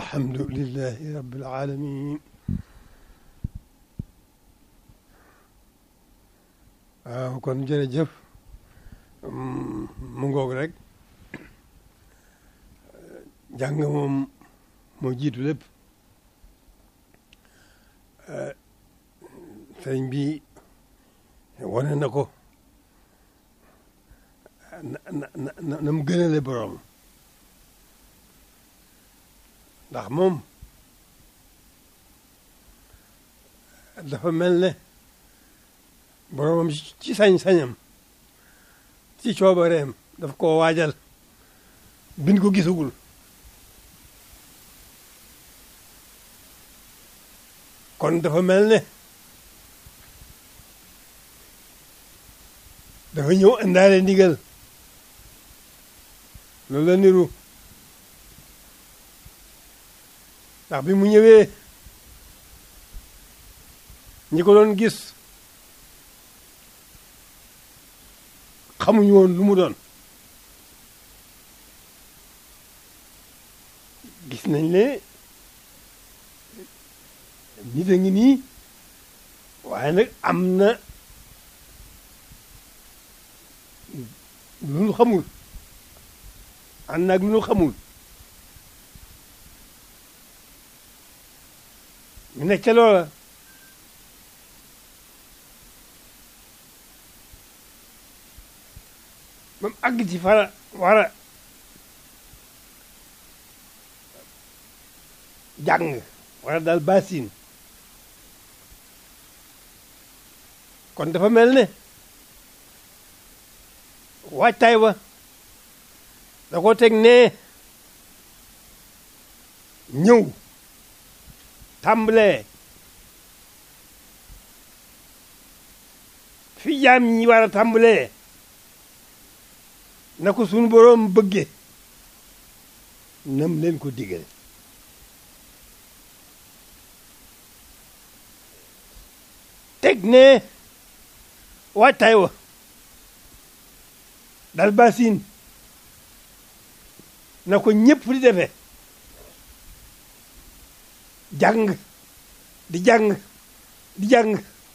alhamdulillahi rabbil alamin waaw kon jërëjëf mu ngoog rek jàng moom moo jiitu lépp sëriñ bi wane na ko na na na na mu gënale borom ndax moom dafa mel ne boromam ci sañ-sañam ci coobareem daf koo waajal bin ko gisagul kon dafa mel ne dafa ñëw indaale ndigal loolu la niru ndax bi mu ñëwee ñi ko doon gis xamuñu woon lu mu doon gis nañ ne nit a ngi nii waaye nag am na lu nu xamul ànd naag lu nu xamul ñu nekk ca loola ba mu àgg ci fara war a jàng war a dal basin kon dafa mel ne waajtaay wa da ko teg nee ñëw tàmbalee fi jaam ñi war a tàmbalee na ko sunu boroom bëgge nam leen ko digale teg ne waajtaay wa dal basin na ko ñëpp di defee jàng di jàng di jàng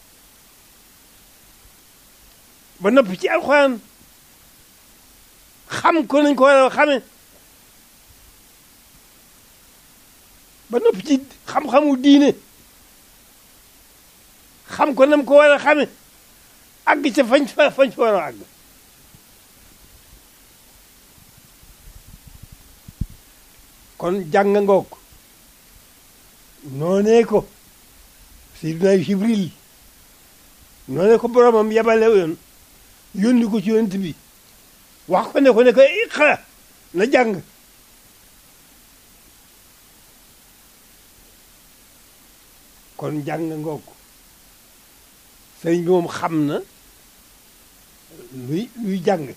ba noppi ci alxuraan xam ko nañ ko war a xame ba noppi ci xam-xamu diine xam ko nam ko war a xame àgg ca fañ fa fañ fa war a àgg kon jàng ngoog noonee ko Seydina Jibril noonee ko boromam yabale yoon yónni ko ci yonent bi wax ko ne ko ne ko iqra na jàng kon jàng ngoog sëriñ bi moom xam na luy luy jàng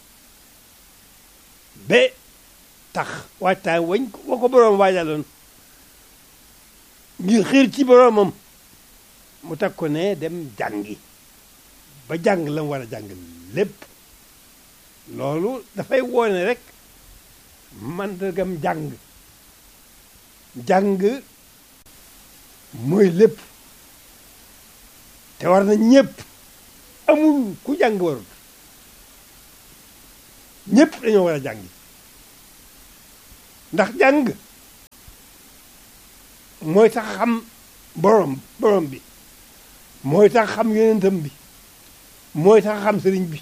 ba tax waajtaay wañ wa ko boroom waajaloon ngir xiir ci boroomam mu teg ko ne dem jàngi ba jàng la mu war a jàng lépp loolu dafay woone rek mandargam jàng jàng mooy lépp te war na ñëpp amul ku jàng warut ñëpp dañoo war a jàngi ndax jàng mooy tax xam borom borom bi mooy tax xam yonentam bi mooy tax xam sëriñ bi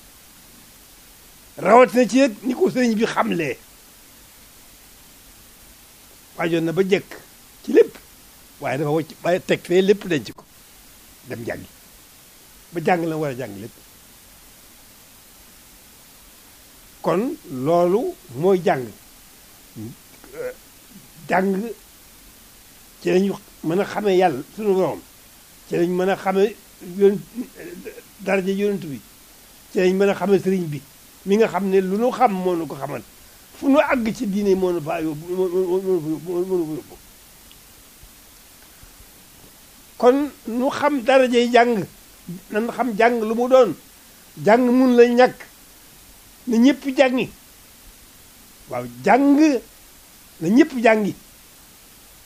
rawatina ci nag ni ko sëriñ bi xamlee waajoon na ba jekk ci lépp waaye dafa wacc waaye teg fee lépp denc ko dem jàngi ba jàng la war a jàng lépp kon loolu mooy jàng jàng ci lañu mën a xamee yàlla sunu borom ci lañ mën a xamee yoon daraja yonent bi ci lañ mën a xamee sëriñ bi mi nga xam ne lu nu xam moo nu ko xamal fu nu àgg ci diine moo nu faa yóbbu moo nu yóbbu kon nu xam darajay jàng nan xam jàng lu mu doon jàng mun la ñàkk na ñëpp jàngi waaw jàng na ñëpp jàngi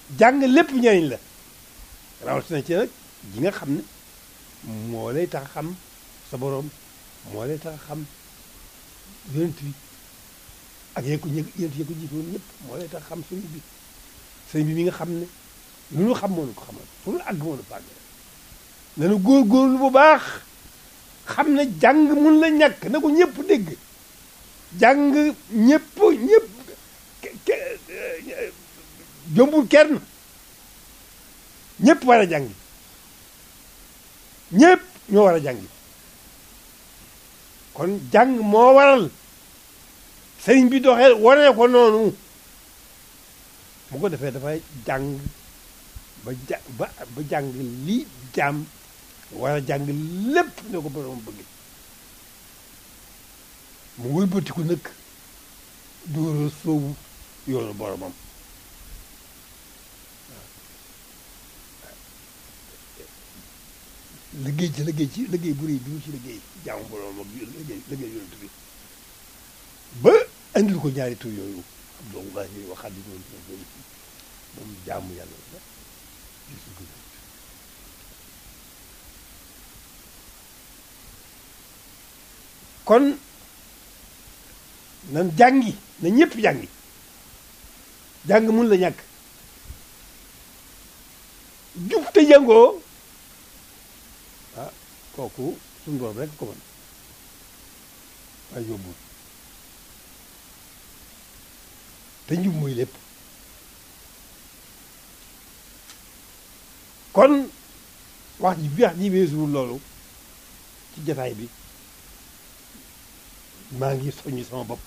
jàng lépp njëriñ la rawatina ci nag ji nga xam ne moo lay tax a xam sa boroom moo lay tax a xam yonent bi ak yéen ko yonent yéen ko jiitoon ñëpp moo lay tax a xam sëriñ bi sëriñ bi mi nga xam ne lu ñu xam moo nu ko xamal fu nu àgg moo nu fàgg nanu góorgóorlu bu baax xam ne jàng mun la ñàkk na ko ñëpp dégg jàng ñëpp ñëpp jombul kenn ñëpp war a jàngi ñëpp ñoo war a jàngi kon jàng moo waral sëriñ bi doxee wane ko noonu bu ko defee dafay jàng ba ja ba ba jàng lii jaam war a jàng lépp ne ko borom bëgg mu wëlbatiku nag dóora soobu yoonu boromam liggéey ci liggéey ci liggéey bu rëy bi mu ci liggéey jaamu boromam ak liggéey liggéey yonent bi ba andil ko ñaari tur yooyu Abdullahi wa Xaadimu moom jaamu yàlla la gisu ko kon nan jàngi na ñëpp jàngi jàng mun la ñàkk jub te jàngoo ah kooku suñu borom rek ko mën waaye yóbbul te njub mooy lépp kon wax ji bi wax ji weesuwul loolu ci jataay bi maa ngi soññi sama bopp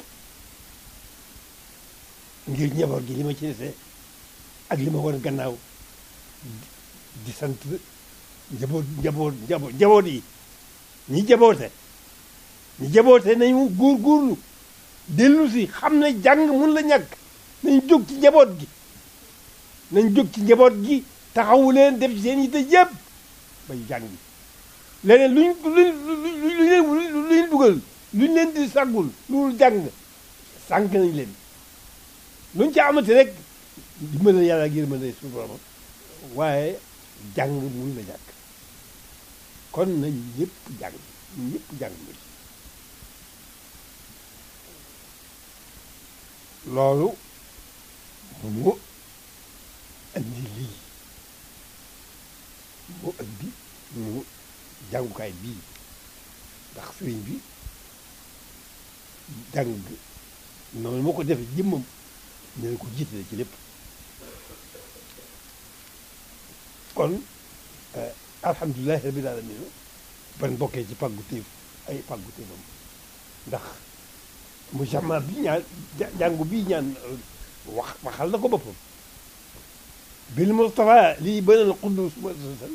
ngir njaboot gi li ma ci desee ak li ma war gannaaw di sant njaboot njaboot njaboot njaboot yi ñi jaboote ñi jaboote nañu góorgóorlu dellu si xam ne jàng mun la ñàkk nañ jóg ci njaboot gi nañ jóg ci njaboot gi taxawu leen def ci seen yitte yëpp bay jàngi leneen luñ luñ luñ leen lu leen dugal luñ leen di sàggul loolu jàng sànq nañ leen luñ ci amati rek dimbale yàlla ak yërmande suñu borom waaye jàng mun la ñàkk kon nañ ñëpp jàng ñëpp jàng lu loolu mu andi lii mu andi mu jàngukaay bii ndax sëriñ bi jàng noonu moo ko defee jëmmam ne ko jiitale ci lépp kon alhamdulilahi rabbil alamin ban bokkee ci pàggu téef ay pàggu téefam ndax mu jama bi ñaan jàngu bii ñaan wax waxal na ko boppam bil mustafa lii banal qudus muassasan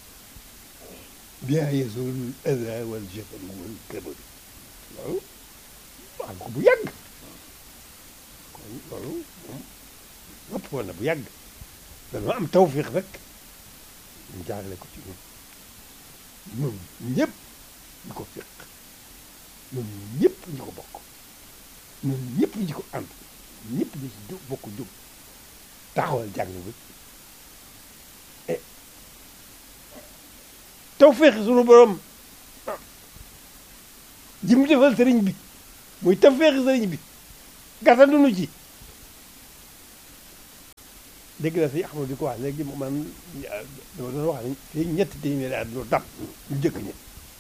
biha yazul ada wal jafal wal kabar loolu wax ko bu yàgg kon loolu moom lépp woon na bu yàgg dañoo am tawfiq rek ñu jaarale ko ci ñun ñun ñëpp ñu ko fiq ñun ñëpp ñu ko bokk ñun ñëpp ñu ko ànd ñëpp ñu ci jóg bokk jóg taxawal jàng bi e tawfiq sunu borom ji mu defal sëriñ bi muy tawfiq sëriñ bi gàttandunu ci dégg na si Ahmadu di ko wax léegi man dama doon wax ne fii ñetti téeméeri at lu dab ñu jëkk ñi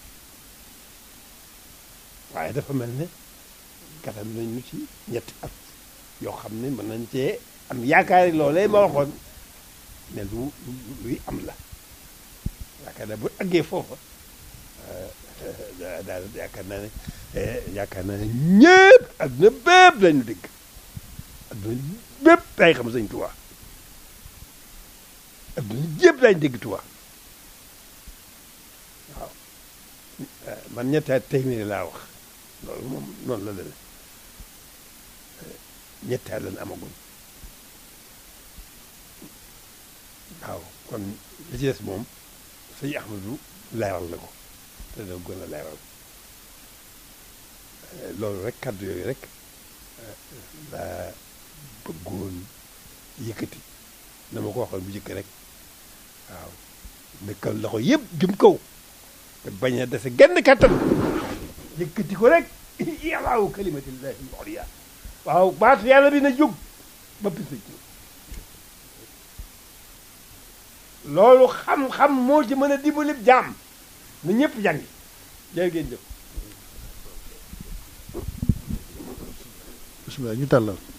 waaye dafa mel ne gàttal nañ ñu ci ñetti at yoo xam ne mën nañ cee am yaakaari loolee ma waxoon ne lu luy am la yaakaar naa bu àggee foofa daal yaakaar naa ne yaakaar naa ne ñëpp adduna bépp lañu dégg adduna bépp day xam Sëñ Tuubaa adduna jépp lañ dégg Tuubaa waaw man ñetti at téeméeri laa wax loolu moom noonu la demee ñetti at lañ amaguñ waaw kon li ci des moom sëñ Ahmadu leeral na ko te da gën a leeral loolu rek kàddu yooyu rek laa bëggoon yëkkati na ma ko waxoon bu njëkk rek waaw nekkal loxo yëpp jëm kaw te bañ a dese genn kattan yëkkati ko rek yàllaawu kalimatillahi al-ulya waaw baatu yàlla bi na jóg ba pis ci loolu xam-xam moo ci mën a dimbali jaam na ñëpp jàngi jërë ngeen jëf bisimilah ñu tàllal